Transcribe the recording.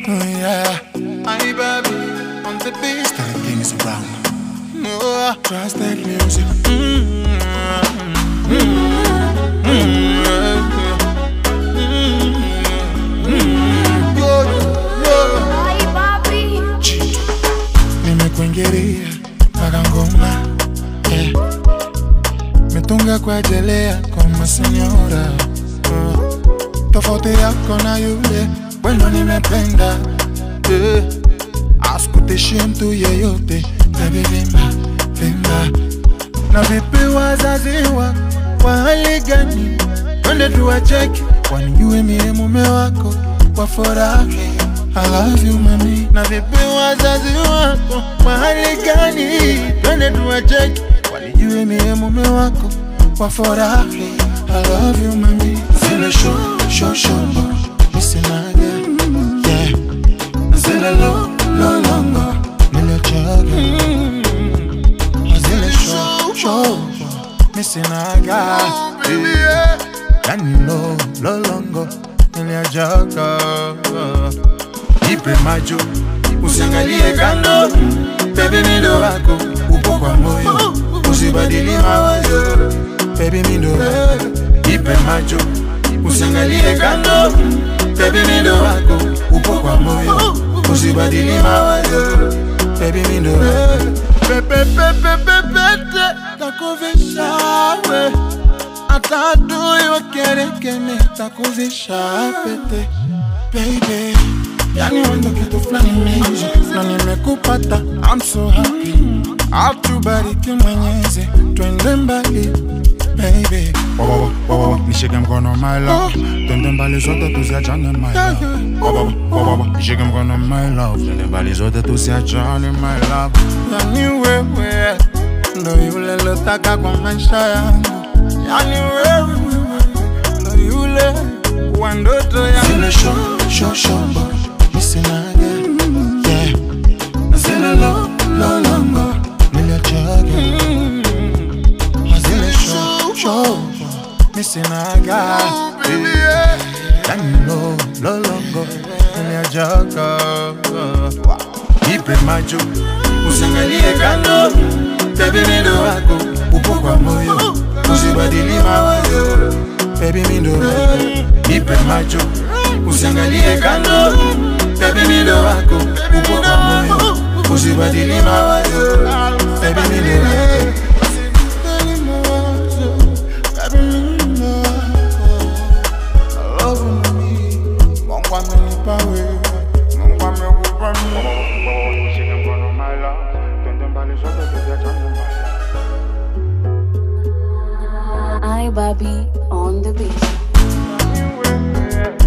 Oh yeah, I baby on the beat. Tell them things around. No, Trust that music. Ay, papi. nimekuingilia mpaka ngoma eh. mitunga kuejelea kama senyora uh. tofauti yako na yule wendo nimependa eh. askutishi mtu yeyote bebi vimba vimba na vipi wazazi wa kwa hali gani twende tuwacheki wanijue mie mume wako wafurahi I love you mami na vipi wazazi wako kwa hali gani twende tuwacheki wanijue mie mume wako wafurahi I love you mami zile sho sho shombo misinaga yeah zile lo lo longo nilichaga zile show show misinaga yani lo lo longo niliajaga ipe macho usiangalie kando bebi mindo wako upo kwa moyo usibadili mawazo bebi mindo wako ipe macho usiangalie kando bebi mindo wako upo kwa moyo usibadili mawazo bebi mindo wako pepepepepepete takuvisha we hata adui wakerekeme takuvisha pete baby yani wendo kitu fulani mingi na nimekupata I'm so happy atubariki mwenyezi twende mbali baby Wawawa, wawawa, nishike mkono my love. Twende mbali zote tusiachane my love. Wawawa, wawawa, nishike mkono my love. Twende mbali zote tusiachane my love. yani wewe ndo yule lotaka kwa maisha yangu yani wewe ndo yule wa ndoto yangu zile sho sho shombo misinaga yeah zile lo lo longo niliachaga zile sho sho misinaga yani lo lo longo niliachaga ipe macho usiangalie kando bebi mindo wako upo kwa moyo usibadili mawazo bebi mindo wako ipe macho usiangalie kando bebi mindo wako upo kwa moyo usibadili mawazo bebi mindo wako Usibadili mawazo, baby, mindo wako. Love me, Mungu amenipa wewe, Mungu amekupa mimi. Nishike mkono my love. Twende mbali zote tusiachane my love. Ay, baby on the beat. wewe